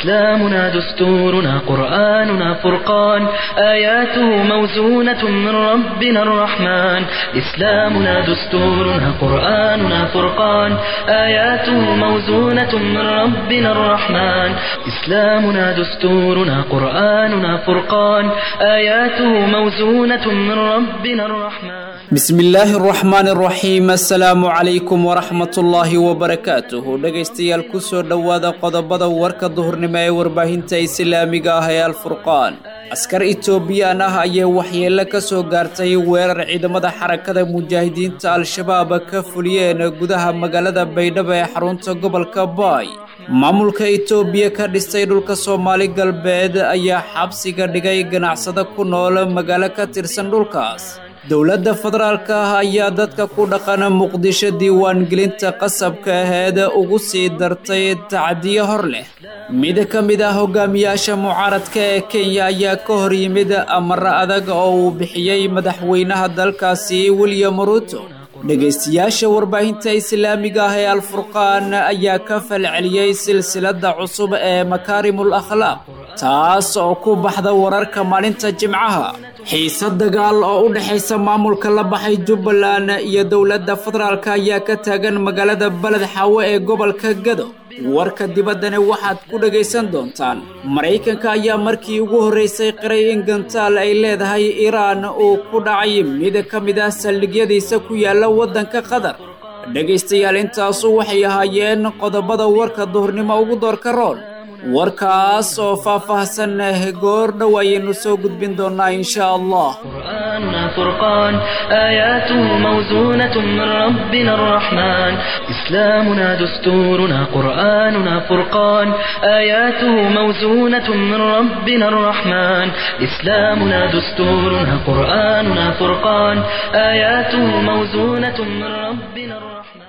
إسلامنا دستورنا قرآننا فرقان آياته موزونة من ربنا الرحمن إسلامنا دستورنا قرآننا فرقان آياته موزونة من ربنا الرحمن إسلامنا دستورنا قرآننا فرقان آياته موزونة من ربنا الرحمن bismillaahi araxmaan araxiim assalaamu calaykum waraxmatullaahi wabarakaatuhu dhegaystayaal kusoo dhowaada qodobada warka duhurnimo ee warbaahinta islaamiga ah ee alfurqaan askar etoobiyaan ah ayay waxyeello ka soo gaartay weerar ciidamada xarakada mujaahidiinta al-shabaab ka fuliyeen gudaha magaalada baydhabo ee xarunta gobolka baay maamulka etoobiya ka dhistay dhulka soomaali galbeed ayaa xabsiga dhigay ganacsado ku nool magaalo ka tirsan dhulkaas dowladda federaalka ah ayaa dadka ku dhaqan muqdisho diiwaangelinta qasabka aheed ugu sii dartay tacdiyo hor leh mid ka mid ah hogaamiyaasha mucaaradka ee kenya ayaa ka hor yimid amaro adag oo uu bixiyey madaxweynaha dalkaasi william ruto dhegaystayaasha warbaahinta islaamiga ah ee alfurqaan ayaa ka falceliyey silsiladda cusub ee makaarimul akhlaaq taas oo ku baxda wararka maalinta jimcaha xiise dagaal oo u dhexaysa maamulka la baxay jubbaland iyo dowladda federaalk ayaa ka taagan magaalada beled xaawo ee gobolka gado warka dibaddana waxaad ku dhagaysan doontaan maraykanka ayaa markii ugu horraysay qiray in gantaal ay leedahay iiraan uu ku dhacay mid ka mid ah saldhigyadiisa ku yaalla waddanka qatar dhegaystayaal intaasu waxay ahaayeen qodobada warka duhurnimo ugu doorka rool warkaas oo faah-faahsan goor dhow ayaynu soo gudbin doonaa insha allah قرآننا فرقان آياته موزونة من ربنا الرحمن إسلامنا دستورنا قرآننا فرقان آياته موزونة من ربنا الرحمن إسلامنا دستورنا قرآننا فرقان آياته موزونة من ربنا الرحمن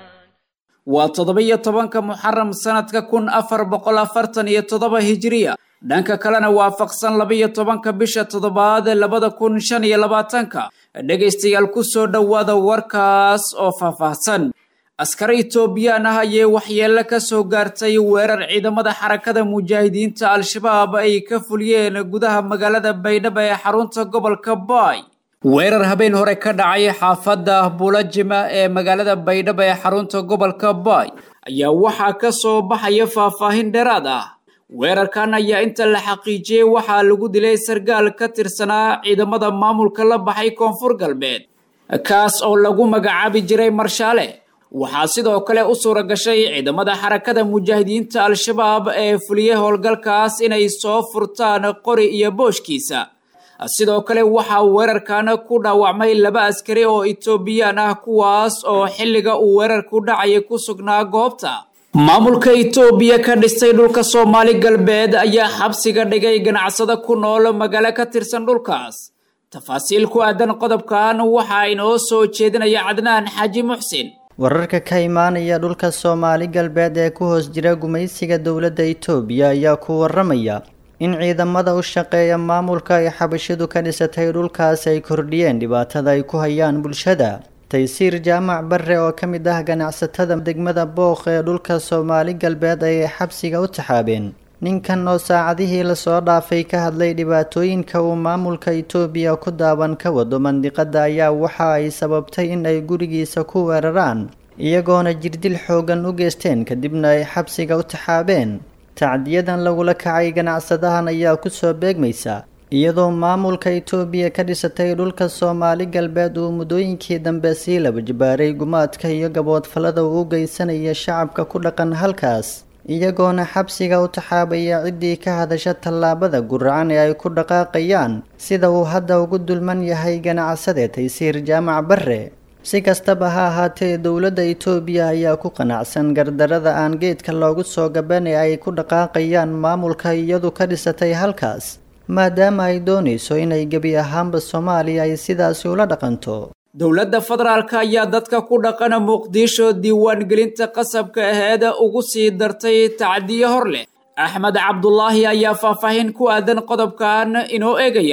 waa toddoba-iyo tobanka muxaram sanadka kun afar boqol afartan iyo toddoba hijiriya dhanka kalena waafaqsan laba-iyo tobanka bisha toddobaad labada kun shan iyo labaatanka dhegaystayaal kusoo dhowaada warkaas oo faahfaahsan askar etoobiyaan ah ayay waxyeello ka soo gaartay weerar ciidamada xarakada mujaahidiinta al-shabaab ay ka fuliyeen gudaha magaalada baydhabo ee xarunta gobolka baay weerar habeen hore ka dhacay xaafadda bulajima ee magaalada baydhabo ee xarunta gobolka baay ayaa waxaa ka soo baxaya faahfaahin dheeraad ah weerarkan ayaa inta la xaqiijiyey waxaa lagu dilay sargaal ka tirsanaa ciidamada maamulka la baxay koonfur galbeed kaas oo lagu magacaabi jiray marshaale waxaa sidoo kale u suura gashay ciidamada xarakada mujaahidiinta al-shabaab ee fuliyey howlgalkaas inay soo furtaan qori iyo booshkiisa sidoo kale waxaa weerarkan ku dhaawacmay laba askari oo etoobiyaan ah kuwaas oo xilliga uu weerarku dhacaya ku sugnaa goobta maamulka etoobiya ka dhistay dhulka soomaali galbeed ayaa xabsiga dhigay ganacsado ku nool magaalo ka tirsan dhulkaas tafaasiil ku aadan qodobkan waxaa inoo soo jeedinaya cadnaan xaaji muxsin wararka ka imaanaya dhulka soomaali galbeed ee ku hoos jira gumaysiga dowladda itoobiya ayaa ku waramaya in ciidamada u shaqeeya maamulka ay xabashidu ka dhisatay dhulkaas ay kordhiyeen dhibaatada ay ku hayaan bulshada taysiir jaamac barre oo ka mid ah ganacsatada degmada booq ee dhulka soomaali galbeed ayay xabsiga u taxaabeen ninkan oo saacadihii lasoo dhaafay ka hadlay dhibaatooyinka uu maamulka itoobiya ku daawan ka wado mandiqada ayaa waxa ay sababtay in ay gurigiisa ku weeraraan iyagoona jirdil xoogan u geysteen kadibna ay xabsiga u taxaabeen tacdiyadan lagula kacay ganacsadahan ayaa kusoo beegmaysa iyadoo maamulka itoobiya ka dhisatay dhulka soomaali galbeed uu muddooyinkii dambe sii laba jibaaray gumaadka iyo gaboodfallada uu u geysanaya shacabka ku dhaqan halkaas iyagoona xabsiga u taxaabaya ciddii ka hadasha tallaabada guracan ee ay ku dhaqaaqayaan sida uu hadda ugu dulman yahay ganacsade taysiir jaamac barre si kastaba ha ahaatee dowladda itoobiya ayaa ku qanacsan gardarada aan geedka loogu soo gaban ee ay ku dhaqaaqayaan maamulka iyadu ka dhisatay halkaas maadaama ay doonayso inay gebi ahaanba soomaaliya ay sidaasi ula dhaqanto dowladda federaalka ayaa dadka ku dhaqana muqdisho diiwaangelinta qasabka aheed ugu sii dartay tacdiyo hor leh axmed cabdulaahi ayaa faahfaahin ku aadan qodobkan inoo eegaya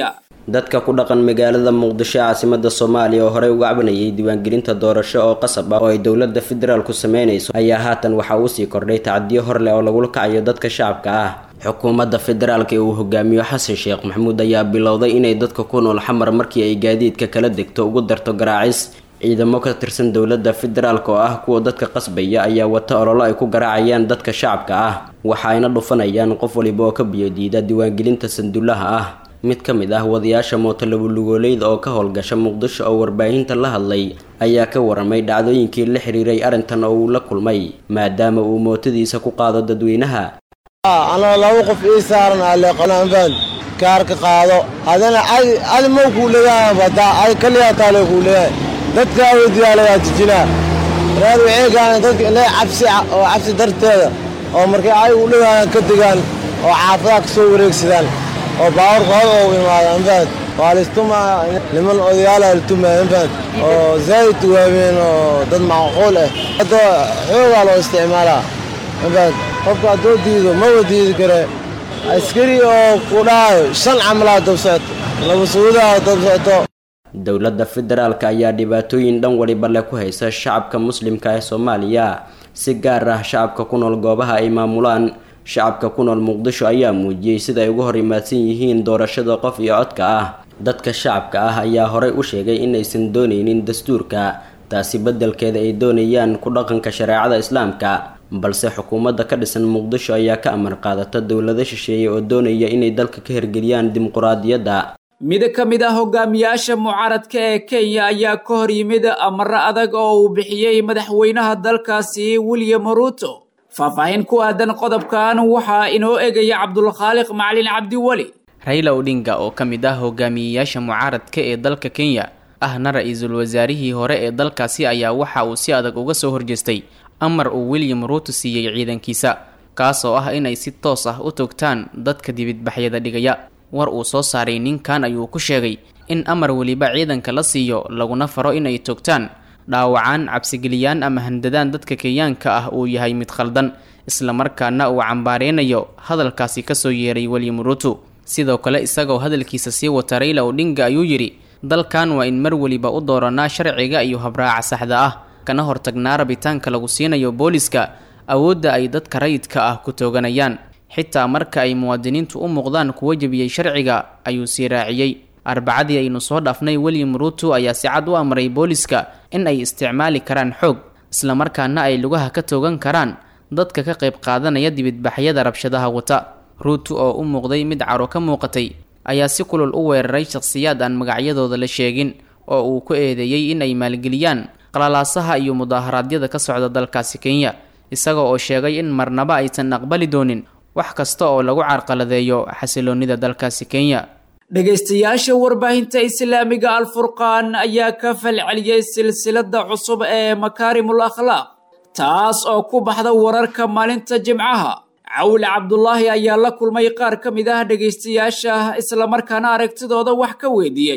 dadka ku dhaqan magaalada muqdisho ee caasimada soomaaliya oo horey uga cabanayay diiwaangelinta doorasho oo qasab ah oo ay dowladda federaalku sameynayso ayaa haatan waxaa uusii kordhay tacadiyo hor leh oo lagula kacayo dadka shacabka ah xukuumadda federaalka ee uu hogaamiyo xasan sheekh maxamuud ayaa bilowday inay dadka ku nool xamar markii ay gaadiidka kala degto ugu darto garaacis ciidamo ka tirsan dowladda federaalk oo ah kuwa dadka qasbaya ayaa wata ololo ay ku garaacayaan dadka shacabka ah waxa ayna dhufanayaan qof waliba oo ka biyodiida diiwaangelinta sanduulaha ah mid ka mid ah wadayaasha mootolabulugooleyd oo ka howlgasha muqdisho oo warbaahinta la hadlay ayaa ka waramay dhacdooyinkii la xiriiray arrintan oo uu la kulmay maadaama uu mootadiisa ku qaado dadweynaha anoo laba qof ii saaran aleeqananfaan kaarka qaado adana adi mau kuu leeyahay badaa adi kaliyaa taale kuu leeyahay dadka aweydiyaa lagaa jijinaa reer waxay gaana dadka inay cabsi oo cabsi darteeda oo markay ay u dhawaan ka degaan oo xaafadaha ka soo wareegsadaan oo baawarka hor oo imaada anfaad waa laistumaa niman odayaala latumaa anfaad oo zaa'id waaween oo dad macquul ah hadda xoogaa loo isticmaalaa anfaad qofka haddoo diido ma wadiidi kare askari oo ku dhahayo shan camalaa dab socoto laba suudaha dab socoto dowladda federaalka ayaa dhibaatooyin dhan waliba leh ku haysa shacabka muslimka ee soomaaliya si gaar ah shacabka ku nool goobaha ay maamulaan shacabka ku nool muqdisho ayaa muujiyey sida ay uga hor imaadsan yihiin doorashada qof iyo codka ah dadka shacabka ah ayaa horey u sheegay inaysan doonaynin dastuurka taasi beddelkeeda ay doonayaan ku dhaqanka shareecada islaamka balse xukuumadda ka dhisan muqdisho ayaa ka amar qaadata dowlado shisheeye oo doonaya inay dalka ka hirgeliyaan dimuquraadiyadda mid ka mid ah hogaamiyaasha mucaaradka ee kenya ayaa ka hor yimid amaro adag oo uu bixiyey madaxweynaha dalkaasi william ruto faahfaahin ku aadan qodobkan waxaa inoo egaya cabdulkhaaliq macalin cabdiweli rayla odhinga oo ka mid ah hogaamiyeyaasha mucaaradka ee dalka kenya ahna ra-iisul wasaarihii hore ee dalkaasi ayaa waxa uu si adag uga soo horjeestay amar uu william ruto siiyey ciidankiisa kaas oo ah inay si toos ah u togtaan dadka dibidbaxyada dhigaya war uu soo saaray ninkan ayuu ku sheegay in amar weliba ciidanka la siiyo laguna faro inay togtaan dhaawacaan cabsigeliyaan ama handadaan dadka kenyaanka ah uu yahay mid khaldan islamarkaana uu cambaareynayo hadalkaasi kasoo yeeray william ruto sidoo kale isagoo hadalkiisa sii wata rayla odhinga ayuu yidhi dalkan waa in mar weliba u dooranaa sharciga iyo habraaca saxda ah kana hortagnaa rabitaanka lagu siinayo booliska awoodda ay dadka rayidka ah ku tooganayaan xitaa marka ay muwaadiniintu u muuqdaan kuwa jebiyey sharciga ayuu sii raaciyey arbacadii aynu soo dhaafnay william ruto ayaa si cad u amray booliska in ay isticmaali karaan xoog islamarkaana ay lugaha ka toogan karaan dadka ka qayb qaadanaya dibidbaxyada rabshadaha wata ruto oo u muuqday mid caro ka muuqatay ayaa si kulul u weeraray shakhsiyaad aan magacyadooda la sheegin oo uu ku eedeeyey in ay maalgeliyaan qalalaasaha iyo mudaaharaadyada ka socda dalkaasi kenya isaga oo sheegay in marnaba aysan aqbali doonin wax kasta oo lagu carqaladeeyo xasiloonida dalkaasi kenya dhegaystayaasha warbaahinta islaamiga alfurqaan ayaa ka falceliyey silsilada cusub ee makaarimul akhlaaq taas oo ku baxda wararka maalinta jimcaha cawle cabdulaahi ayaa la kulmay qaar ka mid ah dhegaystayaasha islamarkaana aragtidooda wax ka weydiiyey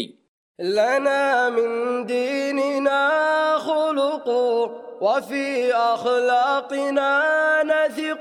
لنا من ديننا خلق وفي أخلاقنا نثق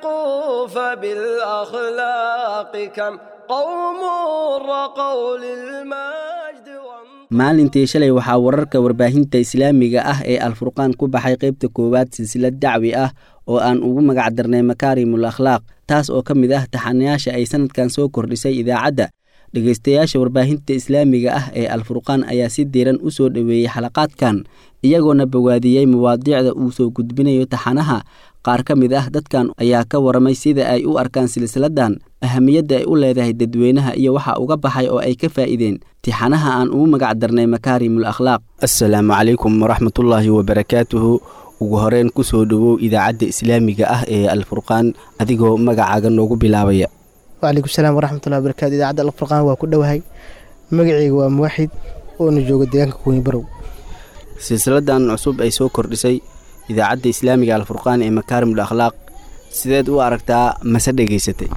فبالأخلاق كم قوم رقوا للمجد maalintii shalay waxaa wararka warbaahinta islaamiga ah ee alfurqaan ku baxay qaybta koowaad silsilad dacwi ah oo aan ugu magac darnay makaarimul akhlaaq taas oo ka mid ah taxanayaasha ay sanadkan soo kordhisay idaacadda dhegaystayaasha warbaahinta islaamiga ah ee alfurqaan ayaa si diiran u soo dhoweeyey xalaqaadkan iyagoona bawaadiyey mawaadiicda uu soo gudbinayo taxanaha qaar ka mid ah dadkan ayaa ka waramay sida ay u arkaan silsiladan ahamiyadda ay u leedahay dadweynaha iyo waxa uga baxay oo ay ka faa'iideen tixanaha aan ugu magac darnay makaarimul akhlaaq assalaamu calaykum waraxmatullaahi wabarakaatuhu ugu horeyn ku soo dhowow idaacadda islaamiga ah ee alfurqaan adigoo magacaaga noogu bilaabaya wcalaykum salaam waraxmatullahi wabarakatu idaacadda alfurqaan waa ku dhowahay magaceyga waa muwaxid oona jooga deegaanka kuweyni barow silsiladan cusub ay soo kordhisay idaacadda islaamiga alfurqaan ee makaarimul akhlaaq sideed u aragtaa mase dhegaysatay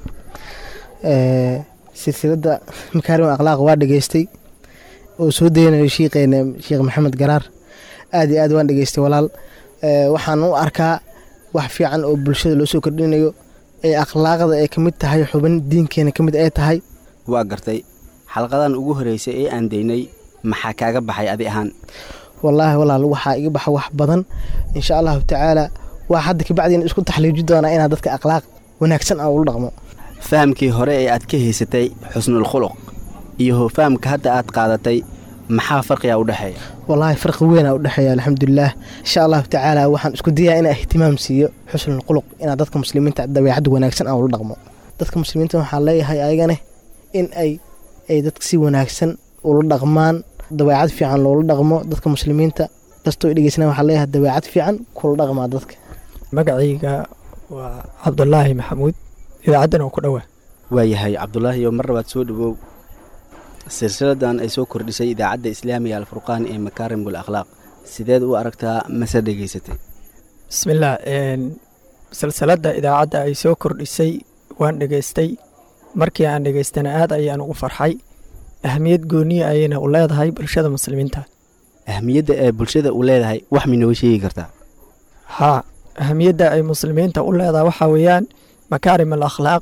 silsiladda makaarimul akhlaaq waa dhegaystay oo soo daynayo shiiqeena sheekh maxamed garaar aad iyo aad waan dhegaystay walaal waxaan u arkaa wax fiican oo bulshada loo soo kordhinayo ee akhlaaqda ay ka mid tahay xubin diinkeena ka mid ay tahay waa gartay xalqadan ugu horreysay ee aan daynay maxaa kaaga baxay adi ahaan wallaahi walaal waxaa iga baxa wax badan insha allahu tacaala waa hadda kabacdiina isku taxliiji doonaa inaad dadka akhlaaq wanaagsan aan ula dhaqmo fahamkii hore ee aad ka haysatay xusnul khuluq iyo fahamka hadda aad qaadatay maxaa farqiga u dhexeeya wallaahi farqi weynaa u dhexeeya alxamdulilaah insha allahu tacaala waxaan isku dayaa inaa ihtimaam siiyo xusnul khuluq inaad dadka muslimiinta dabeecad wanaagsan aan ula dhaqmo dadka muslimiinta waxaan leeyahay ayagane in ay ay dadka si wanaagsan ula dhaqmaan dabeecad fiican loola dhaqmo dadka muslimiinta kastoo dhegeysana waxaa leeyahay dabeecad fiican kula dhaqmaa dadka magacayga waa cabdulaahi maxamuud idaacaddan oo ku dhowaa waayahay cabdulaahi oo mar labaad soo dhawow silsiladan ay soo kordhisay idaacadda islaamiga alfurqaan ee makaarimul akhlaaq sideed u aragtaa mase dhegaysatay bismillaah silsiladda idaacadda ay soo kordhisay waan dhegaystay markii aan dhegaystana aad ayaan ugu farxay ahmiyad gooniya ayayna u leedahay bulshada muslimiinta ahmiyadda ee bulshada u leedahay wax minooga sheegi kartaa haa ahamiyadda ay muslimiinta u leedahay waxaa weeyaan makaarim al akhlaaq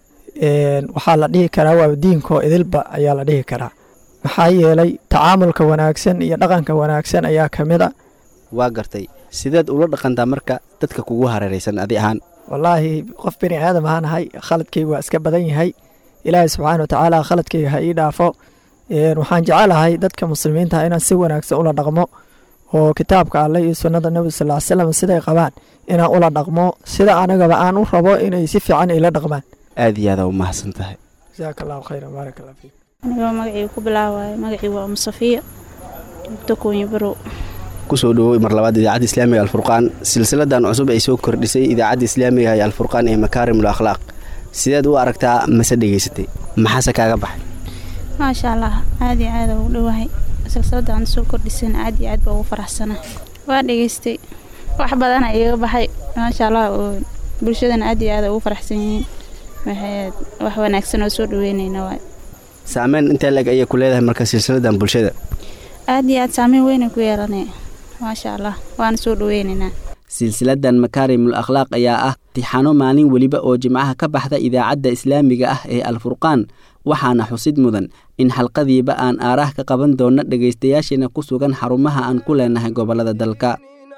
waxaa la dhihi karaa waa diinkoo idilba ayaa la dhihi karaa maxaa yeelay tacaamulka wanaagsan iyo dhaqanka wanaagsan ayaa ka mid a waa gartay sideed ula dhaqantaa marka dadka kugu hareeraysan adi ahaan wallaahi qof bini aadam ahaan ahay khaladkayga waa iska badan yahay ilaahay subxaana watacaala khaladkayga ha ii dhaafo waxaan jecelahay dadka muslimiinta inaan si wanaagsan ula dhaqmo oo kitaabka alleh iyo sunnada nebi sal ly slam siday qabaan inaan ula dhaqmo sida anagaba aan u rabo inay si fiican ila dhaqmaan aad iyo aada u mahadsan tahay jasaaka allahu khayra baarak allah fiik anigoo magacii ku bilaawaayo magacii waa umu safiya dogtoonya barow kusoo dhawooy mar labaad idaacadda islaamiga alfurqaan silsiladan cusub ay soo kordhisay idaacadda islaamiga ee alfurqaan ee makaarimul akhlaaq sideed u aragtaa mase dhegaysatay maxaase kaaga baxay maasha allah aad iyo aada ugu dhowahay silsilada aan soo kordhisan aad iyo aad baa ugu faraxsana waa dhegaystay wax badana iiga baxay maasha allah oo bulshadana aad iyo aada ugu faraxsan yihiin waxay wax wanaagsan oo soo dhaweynayna waay saameyn intee leeg ayay ku leedahay marka silsiladan bulshada aad iyo aad saameyn weynay ku yeelanay maasha allah waana soo dhaweynaynaa silsiladan makaarimul akhlaaq ayaa ah tixano maalin weliba oo jimcaha ka baxda idaacadda islaamiga ah ee alfurqaan waxaana xusid mudan in xalqadiiba aan aaraah ka qaban doonno dhegaystayaasheena ku sugan xarumaha aan ku leenahay gobollada dalka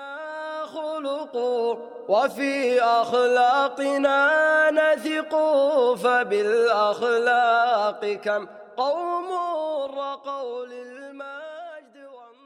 وفي أخلاقنا نثق فبالأخلاق كم قوم رقوا للمجد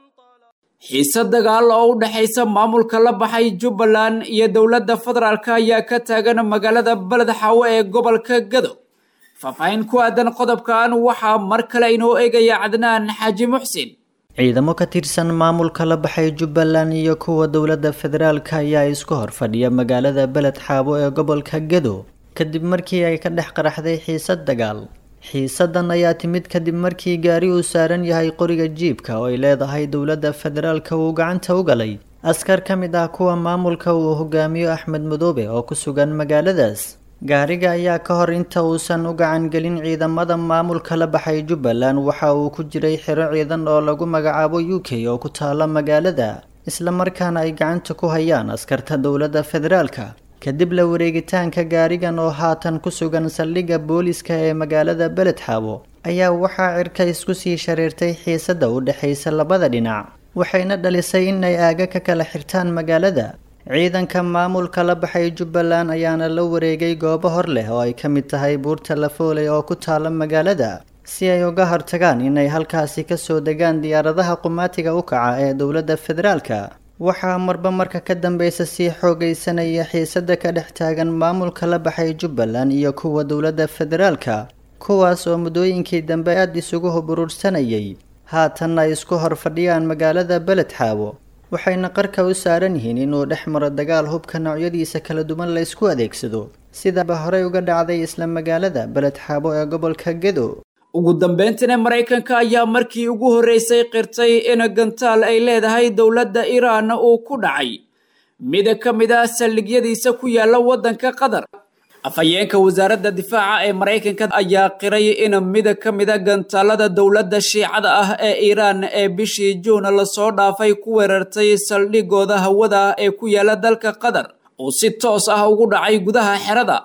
xiise dagaal oo u dhexaysa maamulka la baxay jubbaland iyo dowladda federaalk ayaa ka taagan magaalada beled xaawo ee gobolka gado faahfaahin ku aadan qodobkan waxaa mar kale inoo eegaya cadnaan xaaji muxsin ciidamo ka tirsan maamulka la baxay jubbaland iyo kuwa dowladda federaalka ayaa isku hor fadhiya magaalada beled xaabo ee gobolka gado kadib markii ay ka dhex qaraxday xiisad dagaal xiisadan ayaa timid kadib markii gaari uu saaran yahay qoriga jiibka oo ay leedahay dowladda federaalka uu gacanta u galay askar ka mid ah kuwa maamulka uu hogaamiyo axmed madoobe oo ku sugan magaaladaas gaariga ayaa ka hor inta uusan u gacan gelin ciidamada maamulka la baxay jubbaland waxa uu ku jiray xiro ciidan oo lagu magacaabo u k oo ku taala magaalada islamarkaana ay gacanta ku hayaan askarta dowladda federaalka kadib la wareegitaanka gaarigan oo haatan ku sugan saldhigga booliska ee magaalada beledxaabo ayaa waxaa cirka isku sii shareertay xiisadda u dhexaysa labada dhinac waxayna dhalisay inay aaga ka kala xirtaan magaalada ciidanka maamulka la baxay jubbaland ayaana la wareegay goobo hor leh oo ay ka mid tahay buurta lafooley oo ku taala magaalada si ay uga hortagaan inay halkaasi kasoo degaan diyaaradaha qumaatiga u kaca ee dowladda federaalka waxaa marba marka ka dambeysa sii xoogaysanaya xiisada ka dhex taagan maamulka la baxay jubbaland iyo kuwa dowladda federaalka kuwaas oo muddooyinkii dambe aada isugu huburuursanayay haatanna ay isku hor fadhiyaan magaalada beledxaabo waxayna qarka u saaran yihiin inuu dhex maro dagaal hubka noocyadiisa kala duwan la ysku adeegsado sidaba horey uga dhacday isla magaalada beledxaabo ee gobolka gedo ugu dambeyntina maraykanka ayaa markii ugu horreysay qirtay in gantaal ay leedahay dowladda iiraan uu ku dhacay mida ka mid ah saldhigyadiisa ku yaala waddanka qatar afhayeenka wasaaradda difaaca ee maraykanka ayaa qiray in mida ka mida gantaalada dowladda shiicada ah ee iiraan ee bishii juun lasoo dhaafay ku weerartay saldhigooda hawada ee ku yaala dalka qatar uu si toos ah ugu dhacay gudaha xerada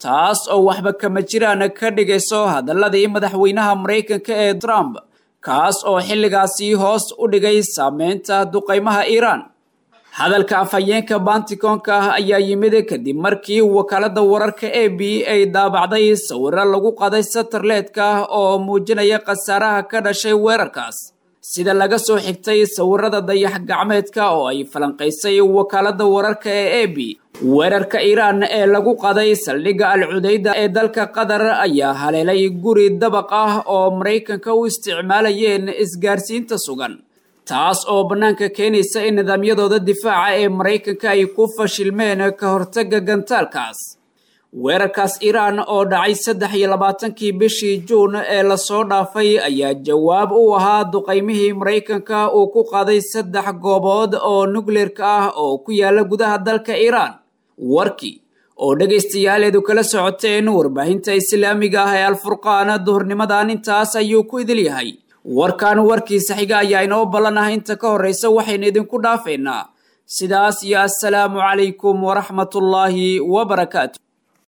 taas oo waxba kama jiraan ka dhigayso hadaladii madaxweynaha maraykanka ee trump kaas oo xilligaasi hoos u dhigay saameynta duqaymaha iiraan hadalka afhayeenka banticoonka ah ayaa yimid kadib markii wakaalada wararka a b ay daabacday sawiro lagu qaday satarleedka oo muujinaya khasaaraha ka dhashay weerarkaas sida laga soo xigtay sawirada dayax gacmeedka oo ay falanqaysay wakaalada wararka ee a b weerarka iiraan ee lagu qaday saldhigga al cudayda ee dalka qatar ayaa haleelay guri dabaq ah oo maraykanka u isticmaalayeen isgaarsiinta sugan taas oo bannaanka keenaysa in nidaamyadooda difaaca ee maraykanka ay ku fashilmeen ka hortagga gantaalkaas weerarkaas iiraan oo dhacay saddex iyo labaatankii bishii juun ee lasoo dhaafay ayaa jawaab u ahaa duqaymihii maraykanka uu ku qaaday saddex goobood oo nukleerka ah oo ku yaala gudaha dalka iiraan warkii oo dhegaystayaaleedu kala socoteen warbaahinta islaamiga ah ee alfurqaan duhurnimadan intaas ayuu ku idil yahay warkan warkiisa xiga ayaa inoo ballan ah inta ka horraysa waxaynu idinku dhaafaynaa sidaas iyo assalaamu calaykum waraxmatullaahi wabarakaatu